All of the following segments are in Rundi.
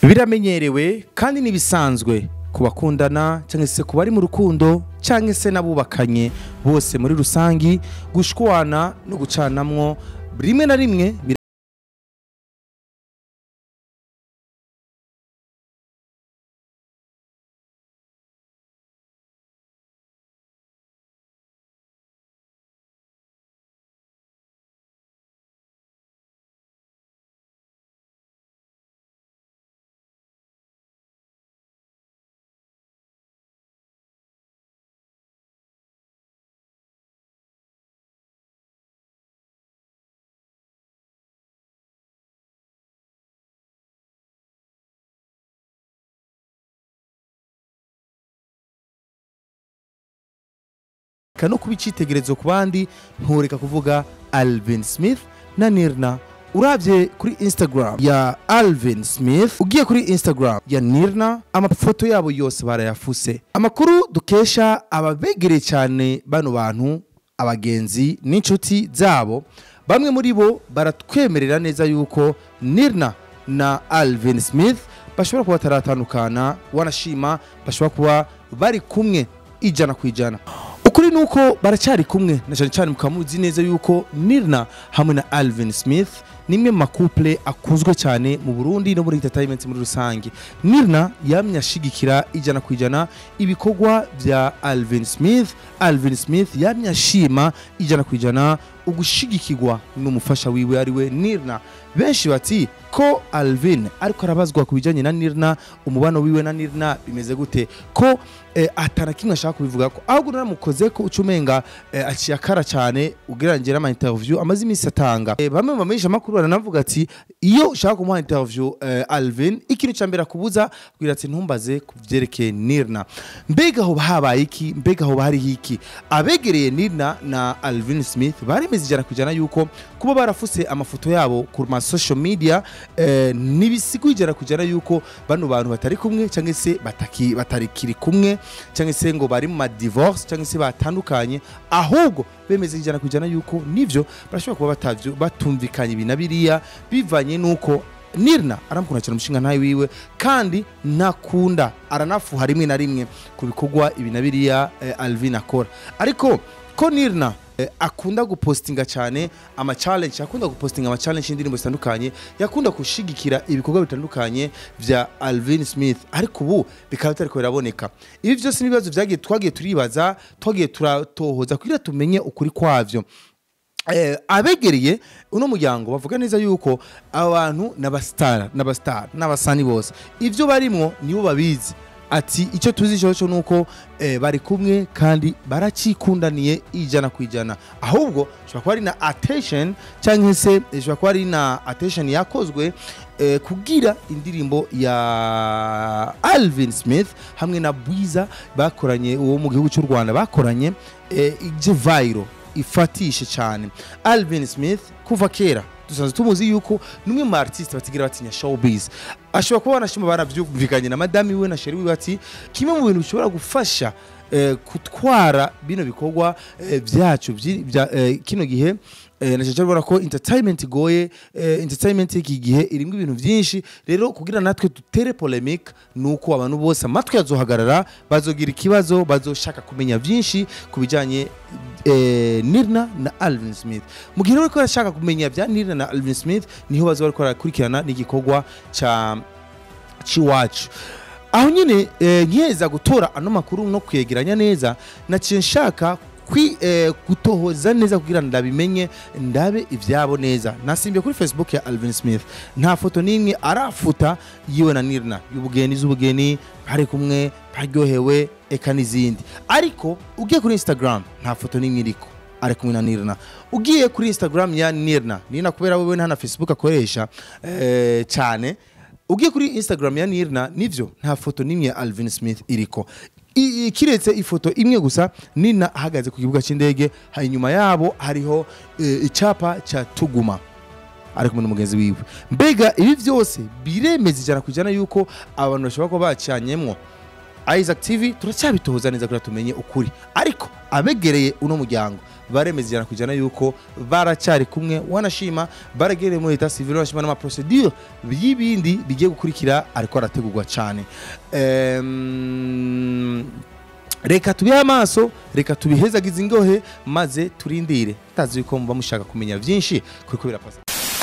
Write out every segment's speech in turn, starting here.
biramenyerewe kandi n'ibisanzwe ku bakundana cyangwa se ku bari mu rukundo cyangwa se n'abubakanye bose muri rusangi gushwana no gucanamwo rimwe na rimwe bir- no kuba icyitegererezo ku bandi ntureka kuvuga Alvin Smith na Nirna urabye kuri Instagram ya Alvin Smith ugiye kuri Instagram ya Nirna amafoto yabo yose barayafuse amakuru dukesha ababegereye cyane bano bantu abagenzi n'inshuti zabo bamwe muri bo baratwemerera neza yuko Nirna na Alvin Smith bashobora kuba bataratandukana wanashima bashobora kuba bari kumwe ijana ku ijana ukuri ni uko baracyari kumwe na cyane cyane mukaba muzi neza yuko nirna hamwe na alvin smith ni imwe mu makupule akunzwe cyane mu burundi no muri entertainment muri rusange nirna yamye ashigikira ijana ku ijana ibikorwa bya alvin smith alvin smith yamye ashima ijana ku ijana ugushigikirwa n'umufasha wiwe ari we nirna benshi bati ko alvin ariko arabazwa ku bijyanye na nirna umubano wiwe na nirna bimeze gute ko eh, atana kimwe ashaka kubivuga ko ahubwo naramukoze ko uca umenga eh, aciye akara cyane ugereranyije n'ama interview amaze iminsi atanga eh, bamwe mu bamenyesha amakuru baranavuga ati iyo ushaka kumuha interview eh, alvin ikintu cya mbere akubuza kugira ati ntumbaze ku byerekeye nirna mbega hoba habaye iki mbega hoba hariho iki abegereye nirna na alvin smith baremeza ijana ku ijana yuko kuba barafuse amafoto yabo ku ma social media eh, ntibisiguye ijana ku ijana yuko bano bantu batari kumwe cyangwa se bataki- batarikiri kumwe cyangwa se ngo bari mu ma divorce cyangwa se batandukanye ahubwo bemeza ijana ku ijana yuko nivyo barashobora kuba batavyo batumvikanye ibi na biriya bivanye nuko nirna aramukunda cyane umushinga ntawe wiwe kandi ntakunda aranafuha rimwe na rimwe ku bikorwa ibi na biriya eh, alvin akora ariko ko nirna eh, akunda gupostinga cyane ama challenge akunda gupostinga ama challenge y'indirimbo zitandukanye yakunda gushigikira ibikorwa bitandukanye vya Alvin Smith ariko ubu bikaba bitariko biraboneka ibi byose n'ibibazo vyagiye twagiye turibaza twagiye turatohoza kugira tumenye ukuri kwavyo eh, abegereye uno muryango bavuga neza yuko abantu n'abasitara n'abasitara n'abasani bose ivyo barimwo nibo babizi ati icyo tuzi cyo cyo nuko eh, bari kumwe kandi baracikundaniye ijana ku ijana ahubwo ishobora kuba ari na attention cyangwa se ishobora kuba ari na attention yakozwe eh, kugira indirimbo ya Alvin Smith hamwe na Bwiza bakoranye uwo mu gihugu cy'u Rwanda bakoranye eh, ije viral ifatishe cyane Alvin Smith kuva kera dusanzwe tumuzi yuko numwe mu artiste batigira batinya showbiz ashobora kuba banashima baravyumvikanye na madami we na sheri wiwe ati kimwe mu bintu bishobora gufasha eh, gutwara bino bikorwa eh, byacu vyi- bya eh, kino gihe eh, na cyane ubona ko entertainment igoye eh, entertainment y'iki gihe irimo ibintu byinshi rero kugira natwe dutere polemique nuko abantu bose amatwi yazohagarara bazogira ikibazo bazoshaka kumenya byinshi ku bijyanye eh, Nirna na Alvin Smith mu gihe rero ko arashaka kumenya bya Nirna na Alvin Smith niho bazo bariko barakurikirana n'igikorwa ca ciwacu aho nyine eh, nkeza gutora ano makuru no kwegeranya neza naciye nshaka kwi eh, gutohoza neza kugira ndabimenye ndabe ibyabo neza nasimbiye kuri facebook ya Alvin Smith nta foto n'imwe arafuta yiwe na Nirna y'ubugeni z'ubugeni bari kumwe baryohewe eka n'izindi ariko ugiye kuri Instagram nta foto n'imwe iriko ari kumwe na Nirna ugiye kuri Instagram ya Nirna Nirna kubera wewe nta na Facebook akoresha eh, cyane ugiye kuri Instagram ya Nirna nivyo nta foto n'imwe ya Alvin Smith iriko I- i- kiretse ifoto imwe gusa Nina ahagaze ku kibuga cy'indege hanyuma yabo hariho eh, icyapa cya Tuguma ari kumwe n'umugenzi wiwe mbega ibi byose biremeza ijana ku ijana yuko abantu bashobora kuba bacanyemwo Isaac TV turacyabitohoza neza kugira tumenye ukuri ariko abegereye uno muryango baremeza ijana ku ijana yuko baracyari kumwe wanashima baragereye muri leta civile wanashima n'amaprocedure y'ibindi bigiye gukurikira ariko arategurwa cyane Em, reka tubihe amaso reka tubihezagize ingohe maze turindire tazi yuko muba mushaka kumenya byinshi kuko birapasa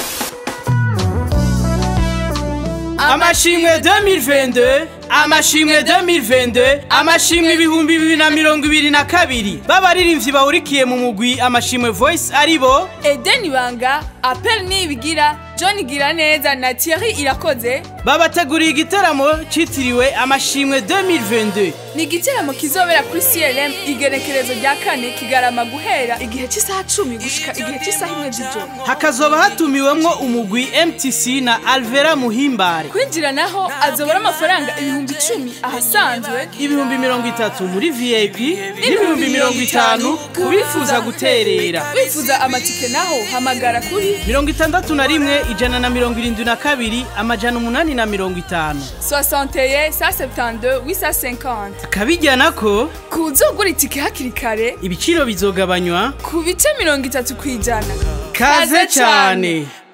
amashimwe 2022 amashimwe 2022 amashimwe ibihumbi bibiri na mirongo ibiri na kabiri b'abaririmbyi bahurikiye mu mugwi amashimwe voice aribo Eden Ibanga, Apel Nibigira, John Giraneza na Thierry Irakoze babateguriye igitaramo cyitiriwe amashimwe 2022 ni igiteramo kizobera kuri CLM igenekerezo rya kane kigarama guhera igihe cy'isaha cumi gushika igihe cy'isaha imwe z'ijoro hakazoba hatumiwemwo umugwi mtc na alvera muhimbare kwinjira naho azobara amafaranga ibihumbi icumi ahasanzwe ibihumbi mirongo itatu muri vip n'ibihumbi mirongo itanu ku bifuza guterera wifuza amatike naho hamagara kuri mirongo itandatu na rimwe ijana na mirongo irindwi na kabiri amajana umunani na mirongo itanu 61 172 850 akabijyana ko kuzogura itike hakiri kare ibiciro bizogabanywa ku bice mirongo itatu ku ijana kaze cyane